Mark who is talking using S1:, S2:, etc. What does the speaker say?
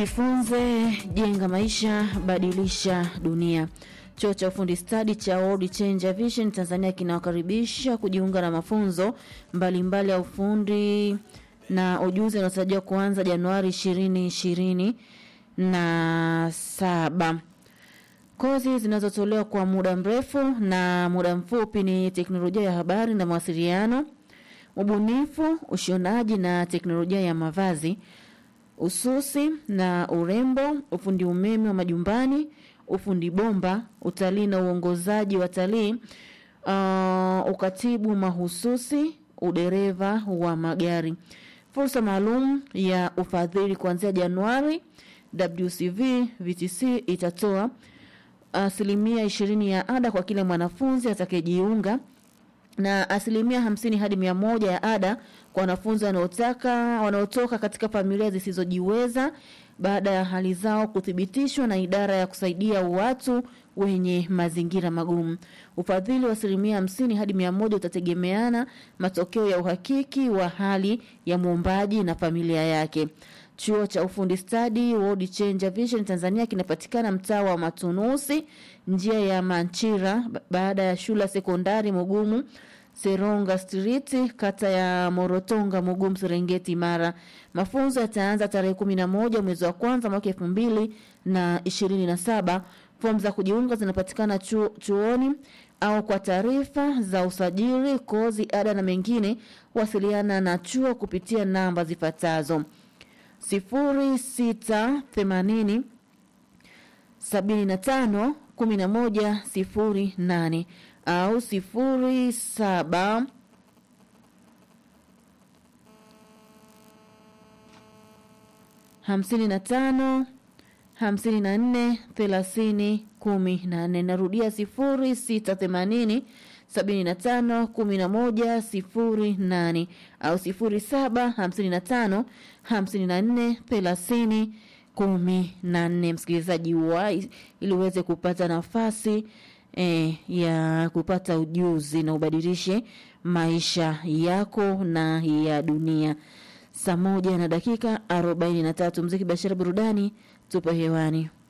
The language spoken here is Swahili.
S1: Jifunze, jenga maisha, badilisha dunia. Chuo cha ufundi stadi cha World Change Vision Tanzania kinawakaribisha kujiunga na mafunzo mbalimbali ya ufundi na ujuzi unaotarajiwa kuanza Januari ishirini ishirini na saba. Kozi zinazotolewa kwa muda mrefu na muda mfupi ni teknolojia ya habari na mawasiliano, ubunifu, ushonaji na teknolojia ya mavazi, ususi na urembo, ufundi umeme wa majumbani, ufundi bomba, utalii na uongozaji wa talii, uh, ukatibu mahususi, udereva wa magari. Fursa maalum ya ufadhili kuanzia Januari, WCV VTC itatoa asilimia ishirini ya ada kwa kila mwanafunzi atakayejiunga na asilimia hamsini hadi mia moja ya ada kwa wanafunzi wanaotaka wanaotoka katika familia zisizojiweza baada ya hali zao kuthibitishwa na idara ya kusaidia watu wenye mazingira magumu. Ufadhili wa asilimia hamsini hadi mia moja utategemeana matokeo ya uhakiki wa hali ya mwombaji na familia yake. Chuo cha ufundi stadi World Change Vision Tanzania kinapatikana mtaa wa Matunusi, njia ya Manchira, baada ya shule ya sekondari Mugumu Seronga Street, kata ya Morotonga, Mugumu, Serengeti, Mara. Mafunzo yataanza tarehe kumi na moja mwezi wa kwanza mwaka elfu mbili na ishirini na saba. Fomu za kujiunga zinapatikana chuo, chuoni au kwa taarifa za usajili, kozi, ada na mengine, wasiliana na chuo kupitia namba zifuatazo sifuri sita themanini sabini na tano kumi na moja sifuri nane au sifuri saba hamsini na tano hamsini na nne thelathini kumi na nne. Narudia sifuri sita themanini sabini na tano kumi na moja sifuri nane au sifuri saba hamsini na tano hamsini na nne thelathini kumi na nne. Msikilizaji wa ili uweze kupata nafasi eh, ya kupata ujuzi na ubadilishe maisha yako na ya dunia. Saa moja na dakika arobaini na tatu. Mziki, biashara, burudani, tupo hewani.